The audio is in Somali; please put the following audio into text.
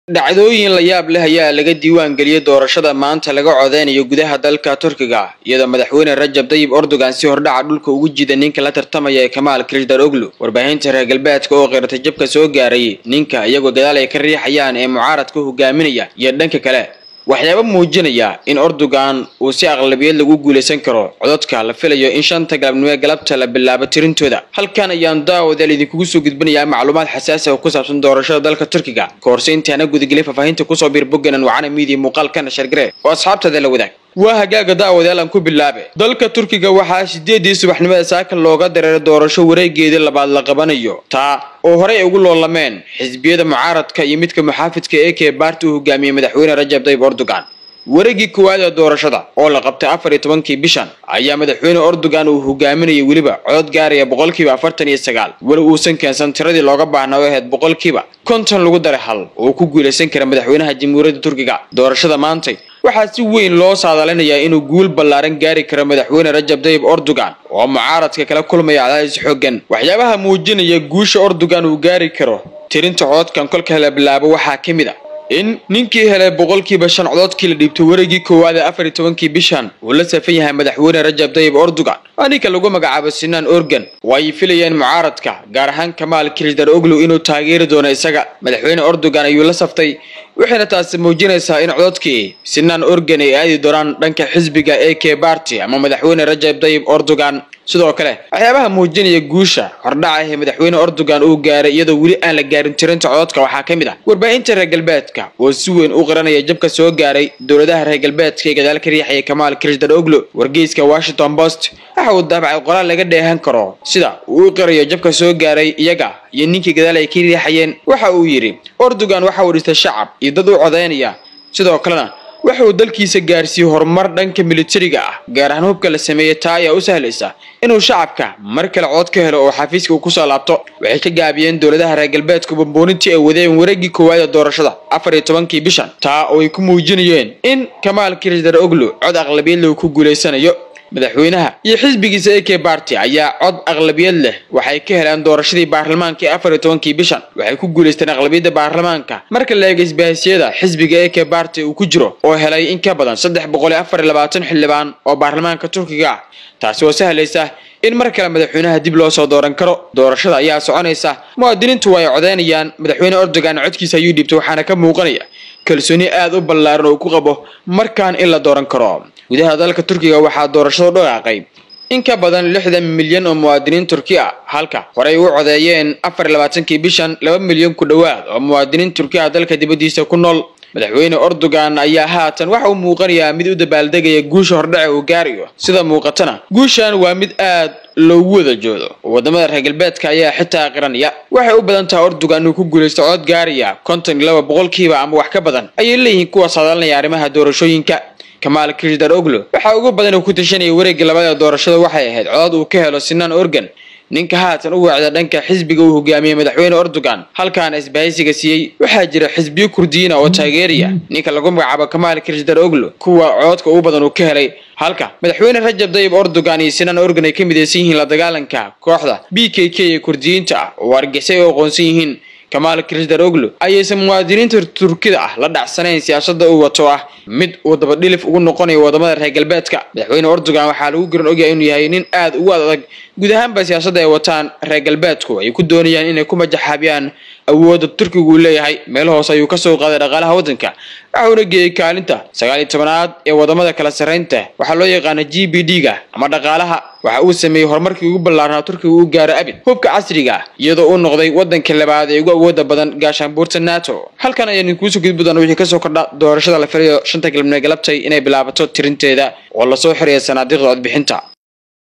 dhacdooyin la yaab leh ayaa laga diiwaan geliyey doorashada maanta laga codeynayo gudaha dalka turkiga iyadoo madaxweyne rajab dayib erdogan si hordhaca dhulka ugu jida ninka la tartamaya ee kamaal kirdar oglu warbaahinta reer galbeedka oo qeyrtay jabka soo gaaray ninka iyagoo gadaal ay ka riixayaan ee mucaaradka hogaaminaya iyo dhanka kale waxyaaba muujinaya in erdogan uu si aqlabiyad lagu guulaysan karo cododka la filayo in shanta galabnimo ee galabta la bilaabo tirintooda halkan ayaan daawadaal idinkugu soo gudbinayaa macluumaad xasaasi oo ku saabsan doorashada dalka turkiga kahorse intaana gudagelin faahfaahinta kusoo biir bogganan wacana miidiya muuqaalkana shargare oo asxaabtada la wadaag waa hagaaga daawadaal aan ku bilaabe dalka turkiga waxaa sideedii subaxnimada saaka looga dareeray doorasho wareegeedii labaad la qabanayo taa oo horey ay ugu loolameen xisbiyada mucaaradka iyo midka muxaafidka ee kee baarti uu hogaamiyey madaxweyne rajab tayyib erdogan wareegii koowaad ee doorashada oo la qabtay afar iyo tobankii bishan ayaa madaxweyne erdogan uu hogaaminayay weliba codod gaaraya boqolkiiba afartan iyo sagaal weli uusan keensan tiradii looga baahnaa oo ahayd boqolkiiba konton lagu daray hal oo ku guulaysan kara madaxweynaha jamhuuriyadda turkiga doorashada maantay waxaa si weyn loo saadaalinayaa inuu guul ballaaran gaari karo madaxweyne rajab tayyib erdogan oo mucaaradka kala kulmaya cadaadis xooggan waxyaabaha muujinaya guusha erdogan uu gaari karo tirinta cododkan kolka la bilaabo waxaa ka mid a in ninkii helay boqolkiiba shan cododkii la dhiibtay wareegii koowaad ee afar iyo tobankii bishan uu la safan yahay madaxweyne rajab tayyib erdogan waa ninka lagu magacaabo sinaan organ oo ay filayeen mucaaradka gaar ahaan kamaal kirdar oglu inuu taageeri doono isaga madaxweyne erdogan ayuu la saftay waxayna taasi muujinaysaa in cododkii sinaan organ ay aadi doonaan dhanka xisbiga ee k barty ama madaxweyne rajab tayyib erdogan sidoo kale waxyaabaha muujinaya guusha hordhaca ee madaxweyne erdogan uu gaaray iyadoo weli aan la gaarin tirinta cododka waxaa ka mid ah warbaahinta reer galbeedka oo si weyn u qiranaya jabka soo gaaray dowladaha reer galbeedka ee gadaal ka riixaya kamaal kirdar oglo wargeyska washington post waxa uu daabacay qoraal laga dheehan karo sida uu u qirayo jabka soo gaaray iyaga iyo ninkii gadaal ay ka riixayeen waxa uu yidhi erdogan waxa uu dhistay shacab iyo dad u codaynaya sidoo kalena waxa uu dalkiisa gaarsiiyey horumar dhanka militariga ah gaar ahaan hubka la sameeyey taa ayaa u sahlaysa inuu shacabka mar kale cod ka helo oo xafiiska uu kusoo laabto waxay ka gaabiyeen dowladaha reer galbeedku bamboonintii ay wadeen wareegii koowaad ee doorashada afar iyo tobankii bishan taa oo ay ku muujinayeen in kamaal kirdar oglu cod aqlabiyad lagu ku guulaysanayo madaxweynaha iyo xisbigiisa ee k barty ayaa cod aqlabiyad leh waxay ka heleen doorashadii baarlamaanka ee afar iyo tobankii bishan waxay ku guulaysteen aqlabiyadda baarlamaanka marka la eega isbahasyada xisbiga ee k barty uu ku jiro oo helay in ka badan saddex boqol iyo afar iyo labaatan xildhibaan oo baarlamaanka turkiga ah taasi oo sahlaysa in mar kale madaxweynaha dib loo soo dooran karo doorashada ayaa soconaysa muwaadiniintu waa ay codeynayaan madaxweyne erdogan codkiisa ayuu dhiibtay waxaana ka muuqanaya kalsooni aad u ballaaran oo ku qabo markaan in la dooran karo gudaha dalka turkiga waxaa doorashada dhaqaaqay in ka badan lixdan milyan oo muwaadiniin turki ah halka horey u codeeyeen afar iyo labaatankii bishan laba milyan ku dhowaad oo muwaadiniin turki ah dalka dibaddiisa ku nool madaxweyne erdogan ayaa haatan waxa uu muuqanayaa mid u dabaaldegaya guusha hordhaca uu gaarayo sida muuqatana guushan waa mid aad loogu wada joodo wadamada reer galbeedka ayaa xitaa qiranaya waxay u badan tahay erdogan inuu ku guulaysto cod gaaraya konton iyo laba boqolkiiba ama wax ka badan ayay leeyihiin kuwa saadaalinaya arrimaha doorashooyinka kamaal kirdar oglo waxaa ugu badan uu ku tashanaya wareegga labaad ee doorashada waxay ahayd codod uu ka helo sinaan organ ninka haatan u weecda dhanka xisbiga uu hogaamiyey madaxweyne erdogan halkaana isbahaysiga siiyey waxaa jira xisbiyo kurdiyiina oo taageeraya ninka lagu magacaabo kamaal kirdar oglo kuwa cododka ugu badan uu ka helay halka madaxweyne rajab tayyib erdogan iyo sinaan organ ay ka midaysan yihiin la dagaalanka kooxda b k k ee kurdiyiinta ah oo argixisay u aqoonsan yihiin kamaal kirdar oglo ayaysan muwaadiniinta turkida ah la dhacsanayn siyaasada uu wato ah mid uu dabadhilif ugu noqonayo wadamada reer galbeedka madaxweyne erdogan waxaa lagu garan ogyahay inuu yahay nin aad ugu adag guud ahaanba siyaasadda ay wataan reer galbeedku ay ku doonayaan inay ku majaxaabiyaan awoodda turkigu uu leeyahay meel hoose ayuu kasoo qaaday dhaqaalaha waddanka waxauna geeyey kaalinta sagaal iyo tobanaad ee wadamada kala sarraynta waxaa loo yaqaana g b d ga ama dhaqaalaha waxa uu sameeyey horumarkii ugu ballaarnaa turkiga uu gaaro abid hubka casriga ah iyadoo uu noqday waddanka labaad ee ugu awooda badan gaashaanbuurta nato halkan ayaan idinkuusoo gudbi doona wixii kasoo kordha doorashada la filayo shanta galabnimo galabtay inay bilaabato tirinteeda oo lasoo xiraya sanaadiiqda codbixinta